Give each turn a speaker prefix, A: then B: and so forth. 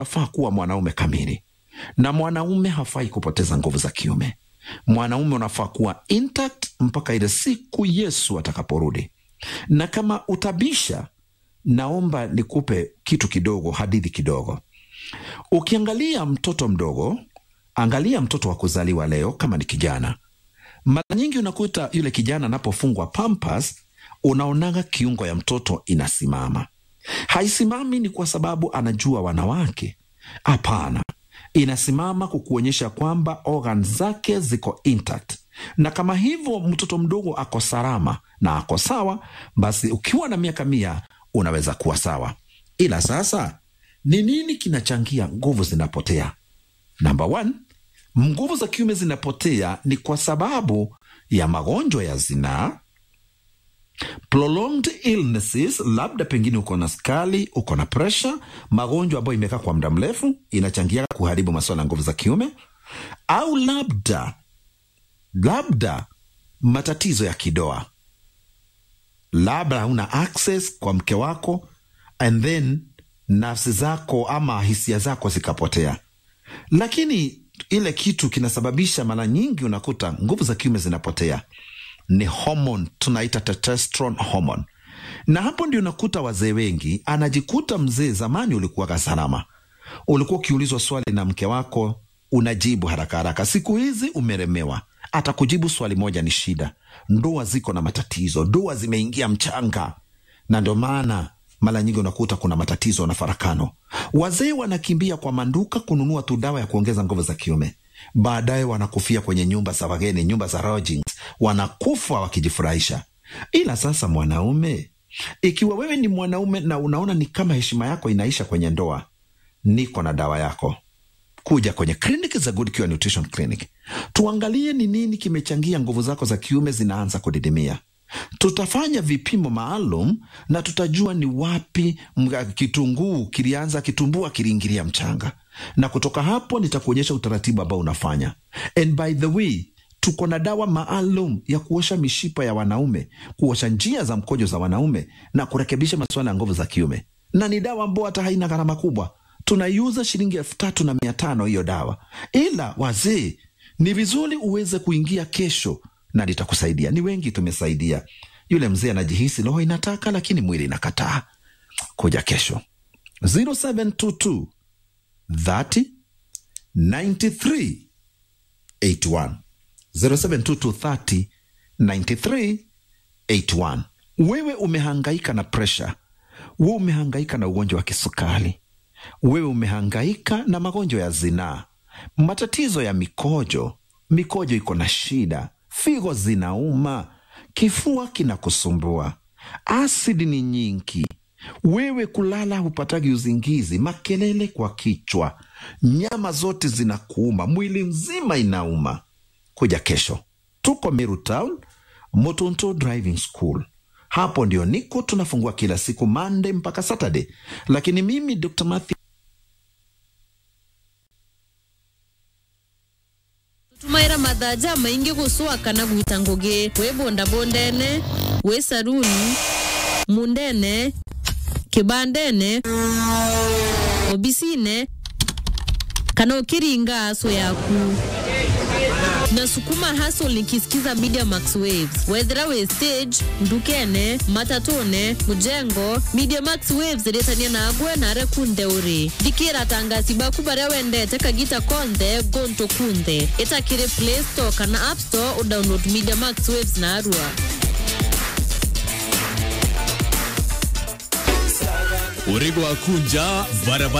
A: unafaa kuwa mwanaume kamili, na mwanaume hafai kupoteza nguvu za kiume. Mwanaume unafaa kuwa intact mpaka ile siku Yesu atakaporudi. Na kama utabisha, naomba nikupe kitu kidogo, hadithi kidogo. Ukiangalia mtoto mdogo, angalia mtoto wa kuzaliwa leo, kama ni kijana, mara nyingi unakuta yule kijana anapofungwa pampas, unaonaga kiungo ya mtoto inasimama. Haisimami ni kwa sababu anajua wanawake, hapana. Inasimama kukuonyesha kwamba organ zake ziko intact, na kama hivyo mtoto mdogo ako salama na ako sawa, basi ukiwa na miaka mia unaweza kuwa sawa. Ila sasa ni nini kinachangia nguvu zinapotea? Namba one, nguvu za kiume zinapotea ni kwa sababu ya magonjwa ya zinaa, prolonged illnesses, labda pengine uko na skali, uko na presha, magonjwa ambayo imekaa kwa muda mrefu inachangia kuharibu masuala ya nguvu za kiume, au labda labda matatizo ya kidoa, labda hauna access kwa mke wako and then nafsi zako ama hisia zako zikapotea. Lakini ile kitu kinasababisha mara nyingi unakuta nguvu za kiume zinapotea ni homon tunaita testosterone hormone, na hapo ndio unakuta wazee wengi, anajikuta mzee. Zamani ulikuwaga salama, ulikuwa ukiulizwa swali na mke wako unajibu haraka haraka. Siku hizi umeremewa, hata kujibu swali moja ni shida. Ndoa ziko na matatizo, ndoa zimeingia mchanga, na ndio maana mara nyingi unakuta kuna matatizo na farakano. Wazee wanakimbia kwa manduka kununua tu dawa ya kuongeza nguvu za kiume, baadaye wanakufia kwenye nyumba za wageni, nyumba za lodgings, wanakufa wakijifurahisha. Ila sasa, mwanaume, ikiwa wewe ni mwanaume na unaona ni kama heshima yako inaisha kwenye ndoa, niko na dawa yako. Kuja kwenye kliniki za Good Cure Nutrition Clinic, tuangalie ni nini kimechangia nguvu zako za kiume zinaanza kudidimia. Tutafanya vipimo maalum na tutajua ni wapi kitunguu kilianza, kitumbua kiliingilia mchanga, na kutoka hapo nitakuonyesha utaratibu ambao unafanya. And by the way, tuko na dawa maalum ya kuosha mishipa ya wanaume, kuosha njia za mkojo za wanaume na kurekebisha masuala ya nguvu za kiume, na ni dawa ambao hata haina gharama kubwa. Tunaiuza shilingi elfu tatu na mia tano hiyo dawa, ila wazee, ni vizuri uweze kuingia kesho na litakusaidia. Ni wengi tumesaidia. Yule mzee anajihisi roho inataka, lakini mwili inakataa. Kuja kesho 0722 30 93 81 0722 30 93 81. Wewe umehangaika na presha, wewe umehangaika na ugonjwa wa kisukari, wewe umehangaika na magonjwa ya zinaa, matatizo ya mikojo, mikojo iko na shida figo zinauma, kifua kinakusumbua, asidi ni nyingi, wewe kulala hupatagi uzingizi, makelele kwa kichwa, nyama zote zinakuuma, mwili mzima inauma. Kuja kesho, tuko Meru Town, Motonto Driving School. Hapo ndio niko, tunafungua kila siku Monday mpaka Saturday, lakini mimi Dr. Matthew
B: tumaira mathaja maingi gusua kana gwita ngugi wi bondabondene wi saruni mundene kibandene obisine kana ukiringa aso yaku na sukuma hustle nikisikiza media max waves wethera we stage ndukene matatune mujengo media max waves ritania nagwe nare kunde uri dikira tangasi baku baria wendete kagita konthe gonto kunthe itakiri play store kana app store udownload media max waves na arua
C: urigo wa kunja barabara